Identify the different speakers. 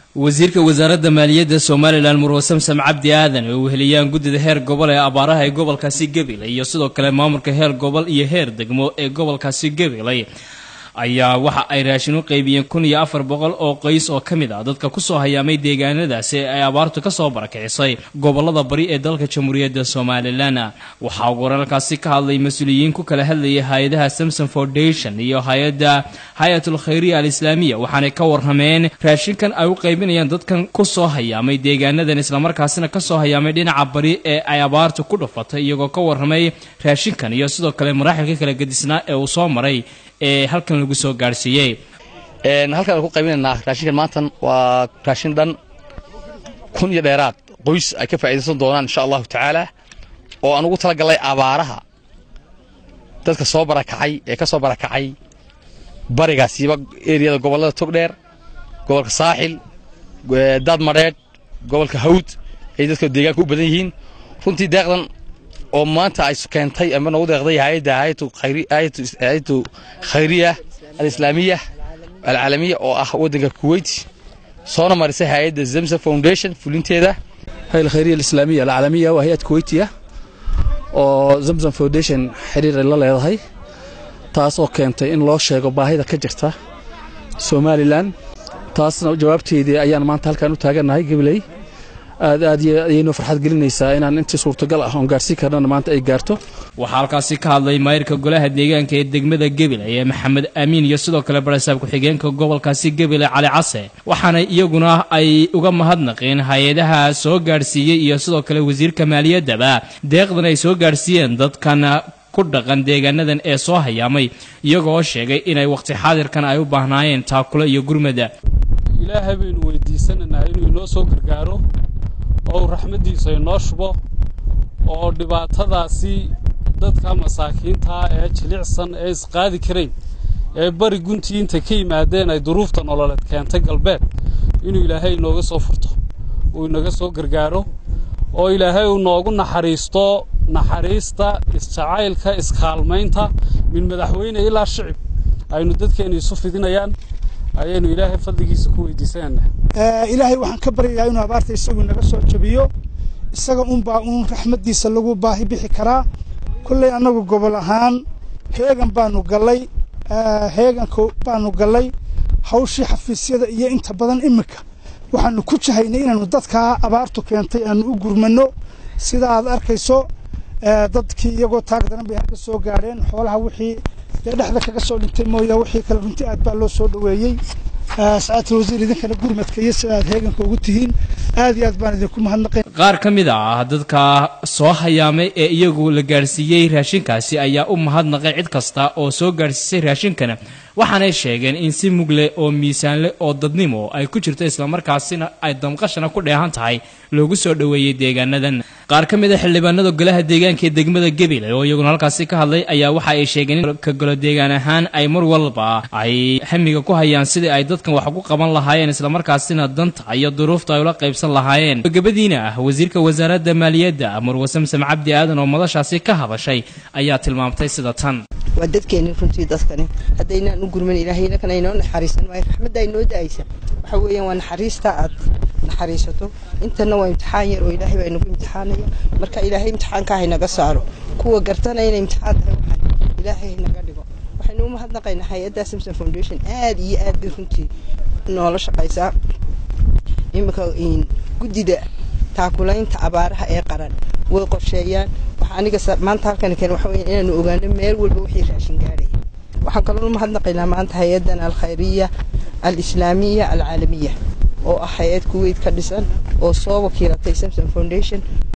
Speaker 1: wasiirka wasaaradda maaliyadda somalilan murwe samsam cabdi aadan oo weheliyaan guddida heer gobol ee abaaraha ee gobolkaasi gabiley iyo sidoo kale maamulka heer gobol iyo heer degmo ee gobolkaasi gabiley ayaa waxa ay raashin u qaybiyeen kun iyo afar boqol oo qoys oo ka mid ah dadka kusoo hayaamay deegaanadaasi ay abaartu kasoo barakicisay gobolada bari ee dalka jamhuuriyadda somalilan waxaa ugu wararkaasi ka hadlay mas-uuliyiin ku kala hadlayay hay-adaha samson foundation iyo hay-adda hay-atul khayriya al islaamiya waxaanay ka warrameen raashinkan ay u qaybinayaan dadkan kusoo hayaamay deegaanadan islamarkaasina kasoo hayaamay dhinaca bari ee ay abaartu ku dhufatay iyagoo ka warramay raashinkan iyo sidoo kale maraaxilka kala gedisnaa ee uu soo maray ee halkan lagu soo gaadhsiiyey
Speaker 2: halkaan aan ku qaybinaynaa raashinkan maantan waa raashin dhan kun iyo dheeraad qoys ay ka faa'iidaysan doonaan insha allahu tacaala oo aan ugu talagalnay abaaraha dadka soo barakacay ee ka soo barakacay barigaasiiba eriyada gobollada togdheer gobolka saaxil daad madheedh gobolka hawd ay dadka deegaanka u badan yihiin runtii deeqdan oo maanta ay keentay ama nagu deeqday hay-adda hay-atu khayriya alislaamiya alcaalamiya oo ah waddanka kuwait soona marisay hay-adda zamsa foundation fulinteeda
Speaker 3: hay khayriya alislaamiya alcaalamiya waa hay-ad kuwaitiya oo zamzam foundation xiriir ay la leedahay taas oo keentay in loo sheego baahida ka jirta somalilan taasna jawaabteedii ayaan maanta halkaan u taagannahay gabiley aad aad ayaynoo farxad gelinaysaa inaan intii suurtagal ah oon gaarhsiin karnana maanta ay gaarto
Speaker 1: waxaa halkaasi ka hadlay maayirka golaha deegaanka ee degmada gebile ee maxamed amiin iyo sidoo kale barasaab ku-xigeenka gobolkaasi gebile cali case waxaana iyaguna ay uga mahadnaqeen hay-adaha soo gaadhsiiyey iyo sidoo kale wasiirka maaliyaddaba deeqdan ay soo gaadhsiiyeen dadkan ku dhaqan deegaanadan ee soo hayaamay iyagoo sheegay inay waqti xaadirkan ay u baahnaayeen taakule iyo gurmada
Speaker 4: ilaahay baynu weydiisanaynaa inuu inoo soo gargaaro oo uu raxmaddiisa inoo shubo oo dhibaatadaasi dadka masaakiintaa ee jilicsan ee isqaadi karayn ee bari guntii intay ka yimaadeen ay duruufta nololeed keentay galbeed inuu ilaahay inooga soo furto uu inaga soo gargaaro oo ilaahay uu noogu naxariisto naxariista isjacaylka iskaalmaynta min madaxweyne ilaa shicib aynu dadkeenna isu fidinayaan ayaynu ilaahay fadligiisa ku weydiisananaa
Speaker 5: ilaahay waxaan ka baryayaa inuu abaarta isagu naga soo jabiyo isaga unbaa uun raxmaddiisa lagu baahi bixi karaa kolley annagu gobol ahaan heegan baanu gallay heeganka baanu gallay hawshii xafiisyada iyo inta badan iminka waxaanu ku jahaynay inaannu dadkaa abaartu keentay aanu u gurmanno sida aad arkayso dadkii iyagoo taag daran bay halka soo gaadheen xoolaha wixii dee dhexda kaga soo dhintay mooya wixii kale runtii aad baa loo soo dhoweeyey sacaatul wasiir idinkana gurmadka iyo sida aad heeganka ugu tihiin aad iyo aad baan idinku mahadnaqay
Speaker 1: qaar ka mid ah dadka soo hayaamay ee iyagu la gaadhsiiyey raashinkaasi ayaa u mahadnaqay cid kasta oo soo gaadhsiisay raashinkana waxaanay sheegeen in si mugle oo miisaanle oo dadnimo ay ku jirto islamarkaasina ay damqashana ku dheehan tahay loogu soo dhoweeyey deegaanadan qaar ka mid a xildhibaanada golaha deegaanka ee degmada gebile oo iyaguna halkaasi ka hadlay ayaa waxa ay sheegeen in ka golo deegaan ahaan ay mar walba ay hamiga ku hayaan sidii ay dadkan wax ku qaban lahaayeen islamarkaasina danta iyo duruufta ay ula qaybsan lahaayeen gabadiina ah wasiirka wasaaradda maaliyadda murwe samsam cabdi aadan oo madashaasi ka hadashay ayaa tilmaamtay sida tan
Speaker 6: waa dadkeenni runtii dadkani haddaynaan u gurman ilaahayna kana inoo naxariisan waayo raxmadda inoo da'aysa waxa weeyaan waa naxariista aad naxariisato intana waa imtixaan yar oo ilaahay baa inagu imtixaanaya marka ilaahay imtixaanka haynaga saaro kuwa gartana inay imtixaan tahay waxaan ilaahay haynaga dhigo waxaynu u mahadnaqaynaa hay-adda samson foundation aad iyo aad bay runtii noola shaqaysaa iminka guddida taakulaynta abaaraha ee qaran way qorsheeyaan waxa aniga maanta halkan keen waxa weeyaan inaanu ogaano meel walba wixii raashin gaadhaya waxaan kaloo u mahadnaqaynaa maanta hay-addan alkhayriya alislaamiya alcaalamiya oo ah hay-ad kuweyt ka dhisan oo soo wakiilatay samson foundation